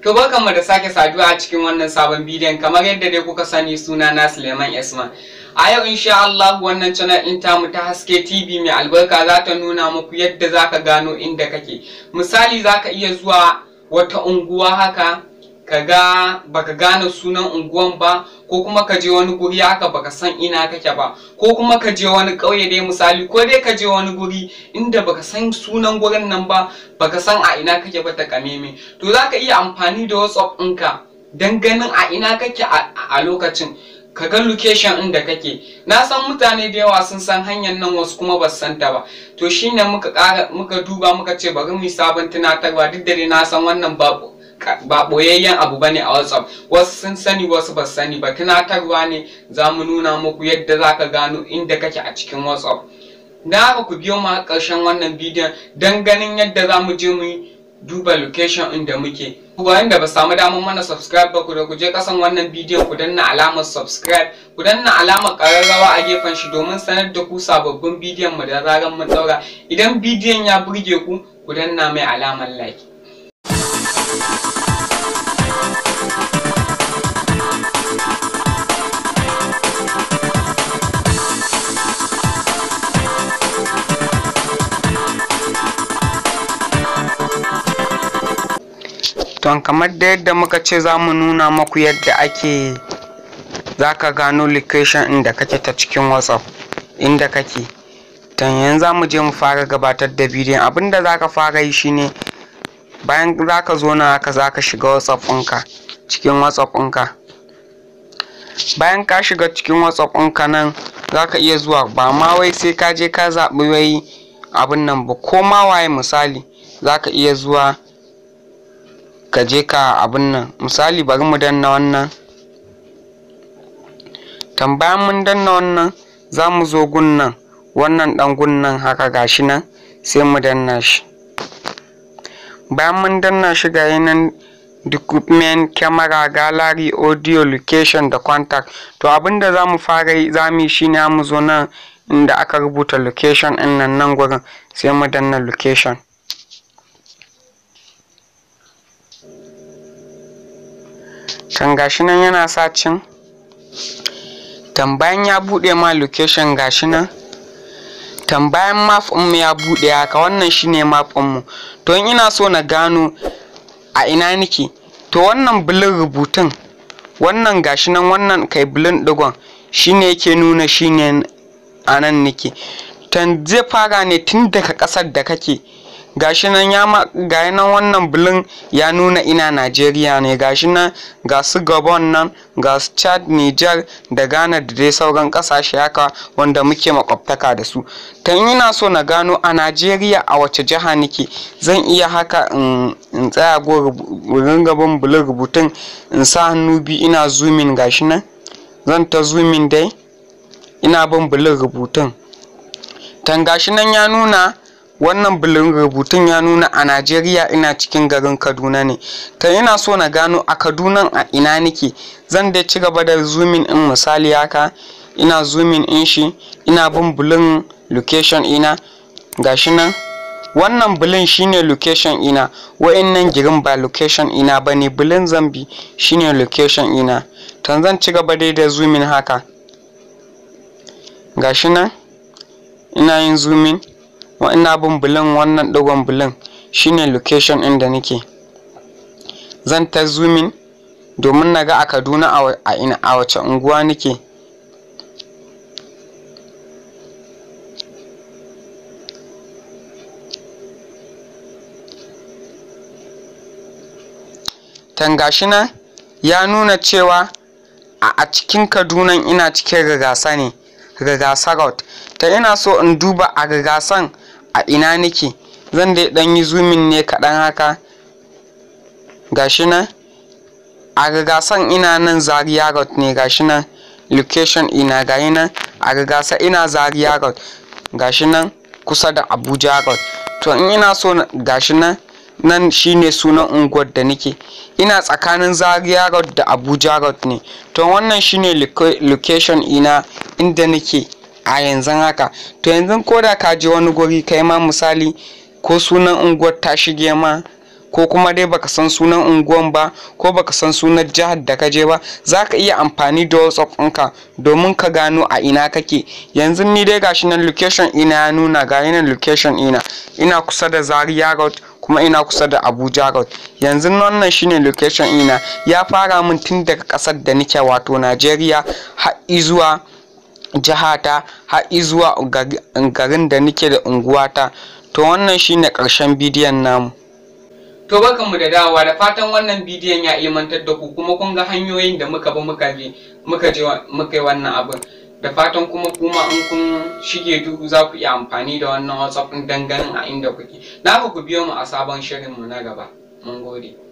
To barkanmu da sake saduwa a cikin wannan sabon bidiyon kamar yadda dai kuka sani suna na Suleiman Esma. A yau insha Allah wannan channel ɗin tamu ta haske TV mai albarka za ta nuna muku yadda za ka gano inda kake. Misali za ka iya zuwa wata unguwa haka ka ga baka gane sunan unguwan ba ko kuma ka je wani guri haka baka san ina kake ba ko kuma ka je wani ƙauye dai misali ko dai ka je wani guri inda baka san sunan gurin nan ba baka san a ina kake ba ta kameme to za ka iya amfani da whatsapp ɗinka don ganin a ina kake a lokacin ka ga location ɗin da kake na san mutane da yawa sun san hanyar nan wasu kuma ba su san ta ba to shine muka ƙara muka duba muka ce bari mu sabon tunatarwa duk da dai na san wannan babu ba boyayyen abu bane a WhatsApp wasu sun sani wasu ba sani ba tunatarwa ne za mu nuna muku yadda za ka gano inda kake a cikin WhatsApp da haka ku biyo ma ƙarshen wannan bidiyon don ganin yadda za mu je mu duba location inda muke bayan da ba samu damar mana subscribe ba ku da ku je kasan wannan bidiyon ku danna alamar subscribe ku danna alamar ƙararrawa a gefen shi domin sanar da ku sababbin bidiyon mu da zaran mun daura idan bidiyon ya burge ku ku danna mai alamar like Ton kamar da yadda muka ce za mu nuna maku yadda ake za ka gano location inda kake ta cikin whatsapp inda kake ton yanzu za mu je mu fara gabatar da bidiyon abinda za ka fara yi shine bayan za ka zo na haka za ka shiga whatsapp ɗinka cikin whatsapp ɗinka bayan ka shiga cikin whatsapp ɗinka nan za ka iya zuwa ba ma wai sai ka je ka zaɓi wai abin nan ba ko ma waye misali za ka iya zuwa ka je ka abin nan misali bari mu danna wannan tambayan mun danna wannan za mu zo gunnan wannan dan gunnan haka gashi nan sai mu danna shi bayan mun danna shi ga nan document camera gallery audio location da contact to abinda za mu fara yi za mu yi shine mu zo nan inda aka rubuta location ɗin nan nan gurin sai mu danna location can gashi nan yana sacin tambayan ya buɗe ma location gashi nan tambayan map mu ya buɗe haka wannan shine map mu to in ina so na gano a ina nake to wannan bulin rubutun wannan gashi nan wannan kai bulin digon shine yake nuna shine a nan nake tan zai fara ne tun daga ƙasar da kake gashi nan ya ma ga nan wannan bulin ya nuna ina Najeriya ne gashi nan ga su Gabon nan ga su Chad Niger da Ghana da dai sauran kasashe haka wanda muke makwabtaka da su ta ina so na gano a Najeriya a wace jiha nake zan iya haka in tsaya gurin gaban bulin rubutun in sa hannu biyu ina zoomin gashi nan zan ta zoomin dai ina bin bulin rubutun tan gashi nan ya nuna wannan bulin rubutun ya nuna a najeriya ina cikin garin kaduna ne ta ina so na gano a kaduna a ina nake zan dai ci gaba da zoomin in misali haka ina zoomin in shi ina bin bulin location ina gashi nan wannan bulin shine location ina wa'annan girin ba location ina ba ne bulin zambi shine location ina tan zan ci gaba dai da zoomin haka gashi nan ina yin zoomin ina bin bulin wannan digon bulin shine location ɗin da nake zan ta zoomin domin na ga a kaduna a ina a wace unguwa nake tangashi nan ya nuna cewa a cikin kaduna ina cikin rigasa ne rigasa road ta ina so in duba a rigasan a ina nake zan dai dan yi zoomin ne kaɗan haka gashi nan a rigasan ina nan zaria road ne gashi nan location ina gayi nan a rigasa ina zaria road gashi nan kusa da abuja road to in ina so gashi nan nan shine sunan unguwar da nake ina tsakanin zaria road da abuja road ne to wannan shine location ina inda nake a yanzu haka to yanzu ko da ka je wani guri kai ma misali ko sunan unguwar ta shige ma ko kuma dai baka san sunan unguwan ba ko baka san sunan jihar da ka je ba za ka iya amfani da whatsapp ɗinka domin ka gano a ina kake yanzu ni dai gashi nan location ina ya nuna ga nan location ina ina kusa da zaria road kuma ina kusa da abuja road yanzu wannan shine location ina ya fara min tun daga ƙasar da nake wato najeriya har zuwa jihata har zuwa garin da nake da unguwata to wannan shine ƙarshen bidiyon namu to barkanmu da dawowa da fatan wannan bidiyon ya ilmantar da ku kuma kun ga hanyoyin da muka bi muka je muka je muka yi wannan abin da fatan kuma kuma in kun shige duhu za ku iya amfani da wannan whatsapp ɗin ganin a inda kuke na ku biyo mu a sabon shirinmu na gaba mun gode